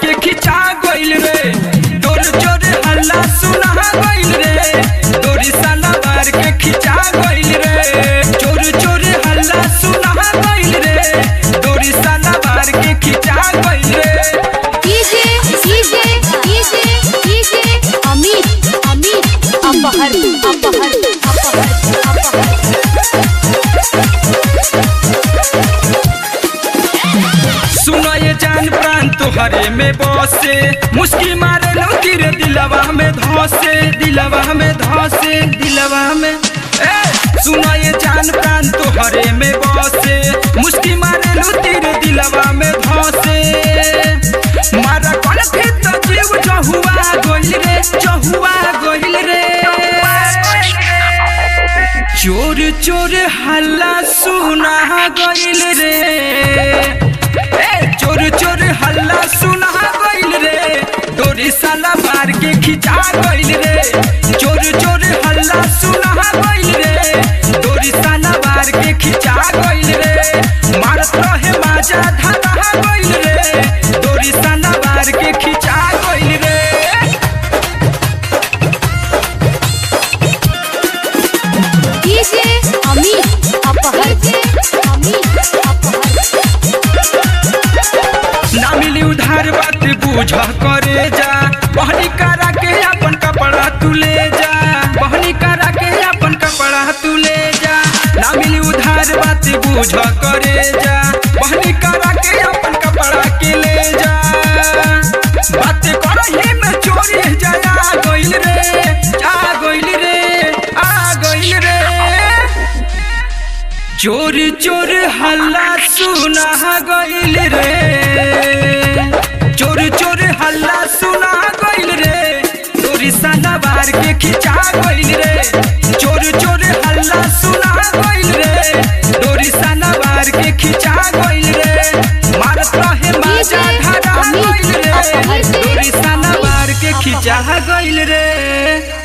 के खिंचा गइल रे तोर चोर हल्ला सुना गइल रे तोरी साला मार के खिंचा गइल रे चोर चोर हल्ला सुना गइल रे तोरी साला मार के खिंचा गइल रे DJ DJ DJ DJ Amit Amit अपहर अपहर अपहर अपहर सुनो ये जान प्राण तुहरे में बसे मुस्की मारे लो तेरे दिलवा में धसे दिलवा में धसे दिलवा में ए सुनो ये जान प्राण तुहरे में बसे मुस्की मारे लो तेरे दिलवा में धसे मारा कल फिर तो जीव जहुआ गोइल रे जहुआ गोइल रे चोर चोर हल्ला सुना गइल रे ए चोर चोर हल्ला सुना गइल रे डोरी साला मार के खिंचा गइल रे चोर चोर हल्ला सुना गइल रे डोरी साला मार के खिंचा गइल रे मारत रहे माजा धरा गइल रे डोरी साला मार के खिंचा गइल रे डीजे अमित अपहर अमित अपहर ना मिली उधार बात बूझ करे जा बहनी करा के अपन कपड़ा तू ले जा बहनी करा के अपन कपड़ा तू ले जा ना मिली उधार बात बूझ करे जा बहनी करा के अपन कपड़ा के ले जा बात करही में चोरी जया गइल रे जा गइल रे आ गइल रे चोर चोर हल्ला सुना गइल रे चोर चोर हल्ला सुना गइल रे तोरी साला बार के खिंचा गइल रे चोर चोर हल्ला सुना गइल रे तोरी साला बार के खिंचा गइल रे मारत रहे माजा धरा गइल रे तोरी साला बार के खिंचा गइल रे